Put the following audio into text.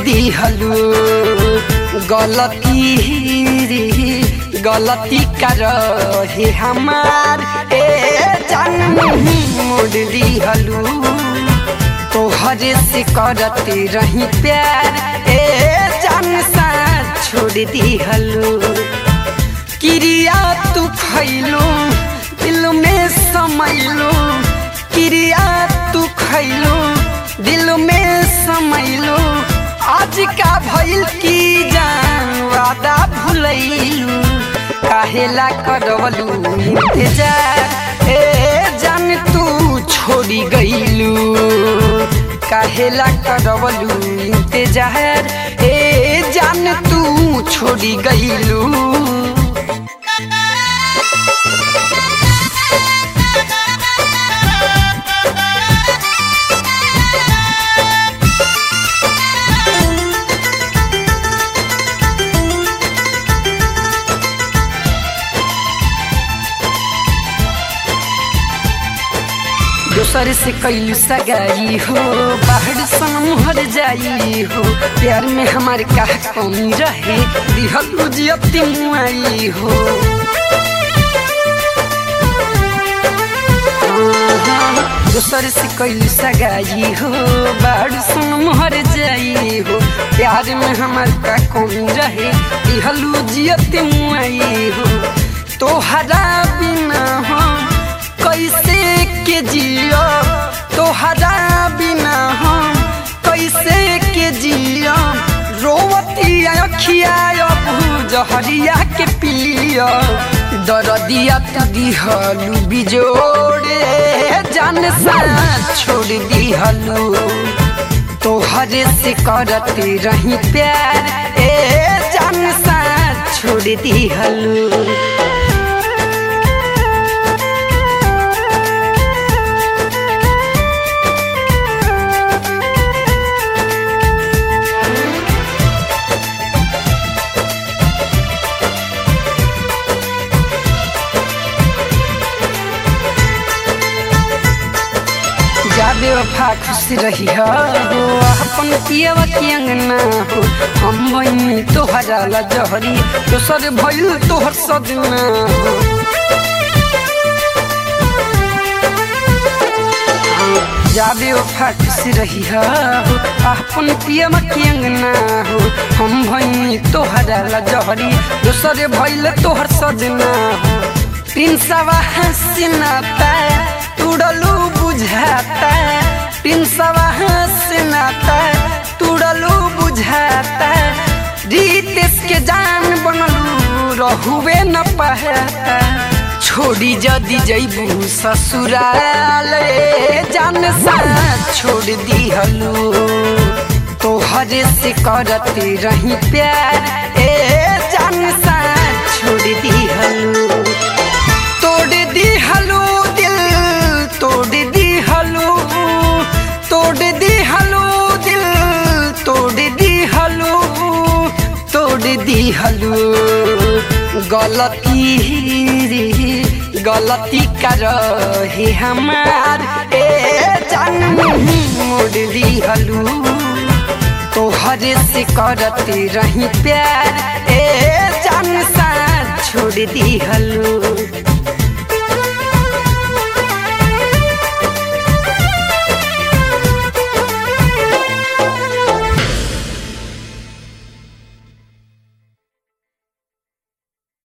दिहलू गलती रे गलती कर हे हमार ए जन्म मोड़ दिहलू तोहरे से करते रही प्यार ए जान सा छोड़ दिहलू क्रिया तू खैलू दिल में समैलू क्रिया तू खैलू दिल में समैलू आज का भइल की जान वादा भुलैलू काहेला करवलू इंतजार ए जान तू छोड़ी गईलू काहेला करवलू इंतजार ए जान तू छोड़ी गईलू दोसर से कैलू सगाई हो बाहर सनम हर जाई हो प्यार में हमारे का कमी रहे दिहल जियती मुआई हो दोसर से कैलू सगाई हो बाहर सनम हर जाई हो प्यार में हमारे का कमी रहे दिहल जियती मुआई हो तोहरा बिना हो कैसे के जियो तोहरा बिना हम कैसे के जियो रोवती अखिया जहरिया के पियो दरदिया तू दिहलू बिजोड़े जान सा छोड़ दिहलू तोहरे से करते रही प्यार ए जान सा छोड़ दिहलू जाबे वफा खुश रही हो अपन पियवा के अंगना हो हम बनी तोहरा ला जहरी दोसर भइल तोहर सदना हो जाबे वफा खुश रही हो अपन पियवा के अंगना हो हम बनी तोहरा ला जहरी दोसर भइल तोहर सदना हो तीन सवा हसीनाता तुड़लू बुझाता तीन सवा हसीनाता तुड़लू बुझाता रीतेश के जान बनलू रहुए न पहता छोड़ी जदी जैबू ससुराल जान सा छोड़ दिहलू तोहरे से करते रही प्यार ए जान सा छोड़ दिहलू तोड़ दिहलू दिल तोड़ दिहलू तोड़ दिहलू दिल तोड़ दिहलू तोड़ दिहलू गलती रे गलती कर हे हमार ए जान मोड़ दिहलू तोहरे से करते रही प्यार ए जान सा छोड़ दिहलू